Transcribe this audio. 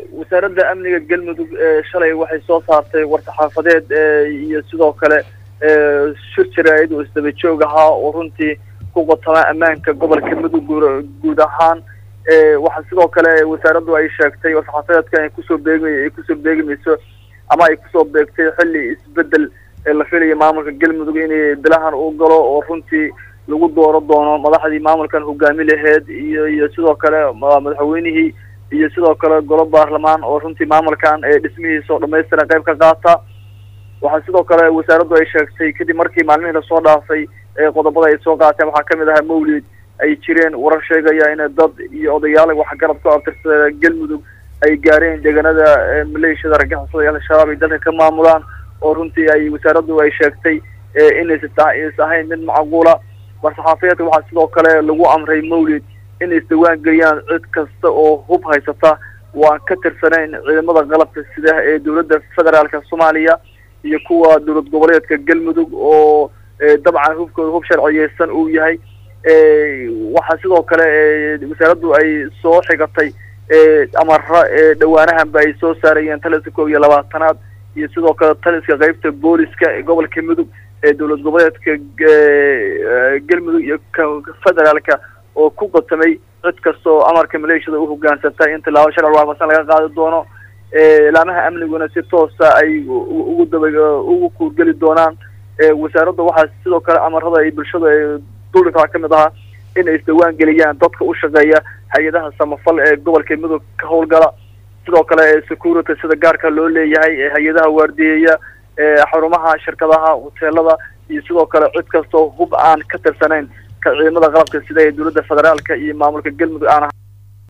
wasaaradda amniga galmudug shalay waxay soo saartay war-saxaafadeed iyo sidoo kale shir jaraa'id oo isdaba joog ahaa oo runtii ku qotama ammaanka gobolka mudug guud ahaan waxaa sidoo kale wasaaraddu ay sheegtay war-saxaafadeedka ay kusoo beegma ay kusoo beegmayso ama ay kusoo beegtay xilli isbedel la filayo maamulka galmudug inay bilahan u galo oo runtii lagu dooro doono madaxdii maamulkan hogaami laheyd iyo iyo sidoo kale madaxweynihii iyo sidoo kale golo baarlamaan oo runtii maamulkan ee dhismihiisa oo dhamaystiran qayb ka qaata waxaa sidoo kale wasaaraddu ay sheegtay kadib markii maalmihii lasoo dhaafay qodobada ay soo qaateen waxaa kamid ahaa mawlid ay jireen warar sheegaya in dad iyo odayaal waxgarad ku abtirsada galmudug ay gaareen deegaanada maleeshiyada argagixisada iyo al-shabaab ay dalka ka maamulaan oo runtii ay wasaaraddu ay sheegtay inaysa ahayn mid macquula war-saxaafiyeedka waxaa sidoo kale lagu amray mawlid inay isdawaan geliyaan cid kasta oo hub haysata waan ka tirsanayn ciidamada qalabka sida ee dowladda federaalka soomaaliya iyo kuwa dowlad goboleedka galmudug oo dabcan hubkooda hub sharciyeysan uu yahay waxaa sidoo kale wasaaraddu ay soo xigatay amara dhawaanahanba ay soo saarayeen taliska koob iyo labaatanaad iyo sidoo kale taliska qeybta booliska ee gobolka mudug ee dowlad goboleedka galmudug iyo federaalka oo ku qatamay cid kasta oo amarka maleeshiyada u hogaansantay in tilaabo sharci waafaqsan laga qaadi doono laamaha amniguna si toosa ay ugu daba ugu kuurgeli doonaan wasaaradda waxaa sidoo kale amarada ay bulshada duldhigtaa kamid ahaa inay isdawaan geliyaan dadka u shaqeeya hay-adaha samafal ee gobolka mudug ka howlgala sidoo kale security sida gaarka loo leeyahay hay-adaha waardiyeeya xarumaha shirkadaha hoteelada iyo sidoo kale cid kastoo hub aan ka tirsanayn ka ciidamada qalabka sida ee dowladda federaalka iyo maamulka galmudug aan